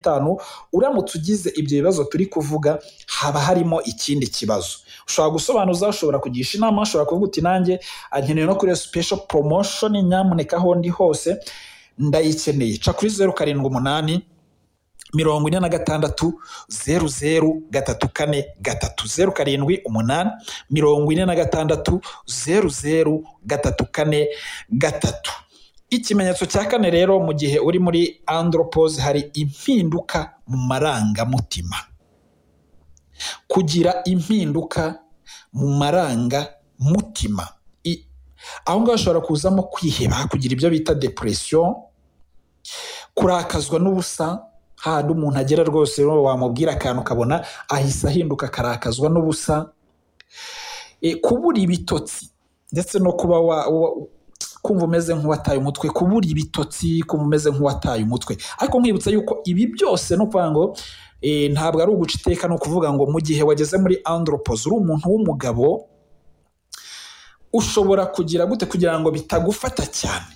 gatanu uramutse ugize ibyo bibazo turi kuvuga haba harimo ikindi kibazo ushobora gusobanuza ushobora kugisha inama ushobora kuvuga uti nanjye nkeneye no kuri special promotion nyamuneka aho ndi hose ndayikeneye ca kuri zeru karindwi umunani mirongo ine na gatandatu zeru zeru gatatu kane gatatu zeru karindwi umunani mirongo ine na gatandatu zeru zeru gatatu kane gatatu ikimenyetso cya kane rero mu gihe uri muri andropose hari impinduka mu marangamutima kugira impinduka mu marangamutima aho ngaho hashobora kuzamo kwiheba kugira ibyo bita depresiyo kurakazwa n'ubusa hahandi umuntu agera rwose wamubwira akantu ukabona ahise ahinduka akarakazwa n'ubusa kubura ibitotsi ndetse no kuba kumva umeze nk'uwataye umutwe kubura ibitotsi kumva umeze nk'uwataye umutwe ariko nkwibutsa yuko ibi byose ni ukuvuga ngo ntabwo ari uguca iteka ni ukuvuga ngo mu gihe wageze muri andropoze uri umuntu w'umugabo ushobora kugira gute kugira ngo bitagufata cyane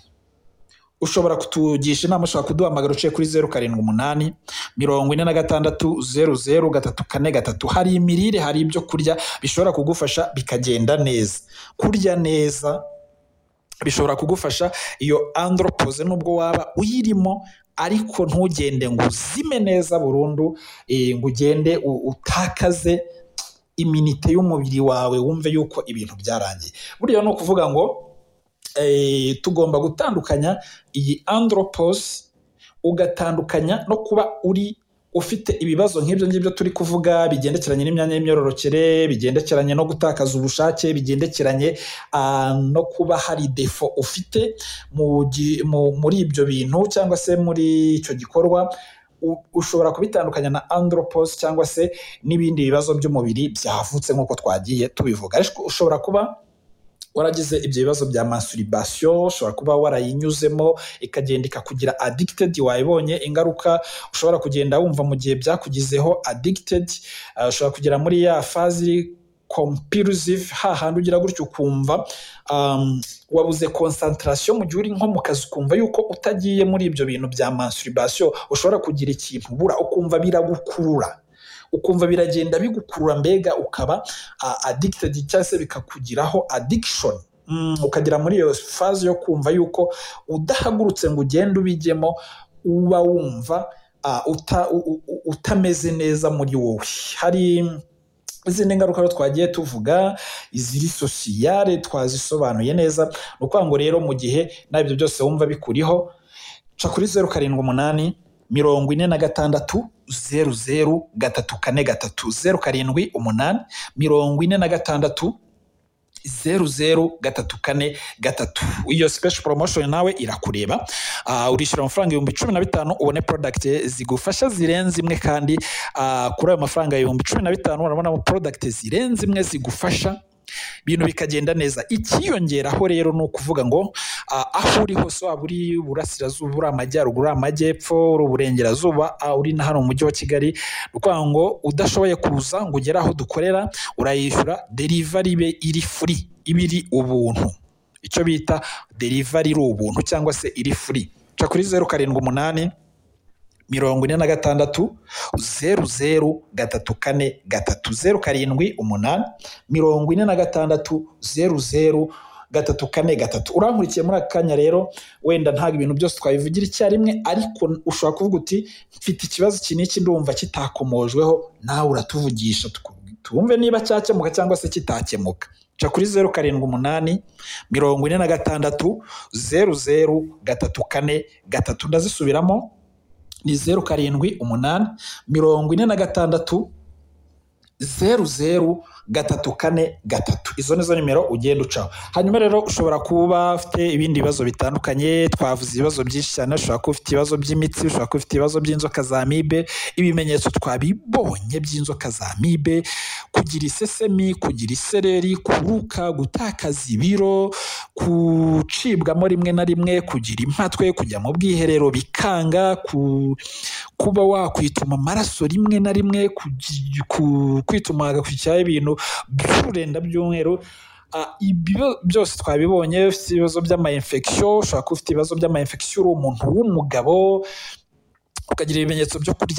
ushobora kutugisha inama ushobora kuduhamagara uciye kuri zeru karindwi umunani mirongo ine na gatandatu zeru zeru gatatu kane gatatu hari imirire hari ibyo kurya bishobora kugufasha bikagenda neza kurya neza bishobora kugufasha iyo andropoze nubwo waba uyirimo ariko ntugende ngo uzime neza burundu ngo ugende utakaze iminite y'umubiri wawe wumve yuko ibintu byarangiye buriya ni ukuvuga ngo tugomba gutandukanya iyi andropose ugatandukanya no kuba uri ufite ibibazo nk'ibyo ngibyo turi kuvuga bigendekeranye n'imyanya y'imyororokere bigendekeranye no gutakaza ubushake bigendekeranye no kuba hari defo ufite muri ibyo bintu cyangwa se muri icyo gikorwa ushobora kubitandukanya na andropose cyangwa se n'ibindi bibazo by'umubiri byavutse nk'uko twagiye tubivuga ariko ushobora kuba waragize ibyo bibazo bya masturbation ushobora kuba warayinyuzemo ikagenda ikakugira addicted wayibonye ingaruka ushobora kugenda wumva mu gihe byakugizeho addicted uh, ushobora kugera muri ya fazi compulsive hahandi ugira gutyo ukumva um, wabuze concentration mu gihe uri nko mu kazi ukumva yuko utagiye muri ibyo bintu bya masturbation ushobora kugira ikintu ubura ukumva biragukurura ukumva biragenda bigukurura mbega ukaba addicted cyangwa se bikakugiraho addiction ukagira muri iyo faze yo kumva yuko udahagurutse ngo ugende ubijyemo uba wumva utameze neza muri wowe hari izindi ngaruka twagiye tuvuga iziri sosiyare twazisobanuye neza ni ukuvuga ngo rero mu gihe nabyo byose wumva bikuriho ca kuri zeru karindwi umunani mirongo ine na gatandatu zeru zeru gatatu kane gatatu zeru karindwi umunani mirongo ine na gatandatu zeru zeru gatatu kane gatatu iyo special promotion nawe irakureba uh, urishyura amafaranga ibihumbi cumi na bitanu ubone product zigufasha zirenze imwe kandi uh, kuri ayo mafaranga ibihumbi cumi na bitanu urabonamo product zirenze imwe zigufasha ibintu bikagenda neza ikiyongeraho rero ni ukuvuga ngo aho uri hose waba uri iburasirazuba uri amajyaruguru uri amajyepfo uri uburengerazuba uri na hano mu mujyi wa kigali ni ukuvuga ngo udashoboye kuza ngo ugere aho dukorera urayishyura derivari be iri furi iba iri ubuntu icyo bita derivari iri ubuntu cyangwa se iri furi ca kuri zeru karindwi umunani mirongo ine na gatandatu zeru zeru gatatu kane gatatu zeru karindwi umunani mirongo ine na gatandatu zeru zeru gatatu kane gatatu urankurikiye muri aka kanya rero wenda ntabwo ibintu byose twabivugira icyarimwe ariko ushobora kuvuga uti mfite ikibazo iki n'iki ndumva kitakomojweho nawe uratuvugisha twumve niba cyakemuka cyangwa se kitakemuka ca kuri zeru karindwi umunani mirongo ine na gatandatu zeru zeru gatatu kane gatatu ndazisubiramo ni zeru karindwi umunani mirongo ine na gatandatu zeru zeru gatatu kane gatatu izo nizo nimero ugenda ucaho hanyuma rero ushobora kuba ufite ibindi bibazo bitandukanye twavuze ibibazo byinshi cyane ushobora kuba ufite ibibazo by'imitsi ushobora kuba ufite ibibazo by'inzoka za mibe ibimenyetso twabibonye by'inzoka za mibe kugira isesemi kugira isereri kuruka gutakaza ibiro gucibwamo rimwe na rimwe kugira impatwe kujya mu bwiherero bikanga kuba wakwituma amaraso rimwe na rimwe kwituma hagakurikiraho ibintu by'ururenda by'umweru ibyo byose twabibonye ufite ibibazo by'amayinfekisiyo ushobora kuba ufite ibibazo by'amayinfekisiyo uri umuntu w'umugabo ukagira ibimenyetso byo kurya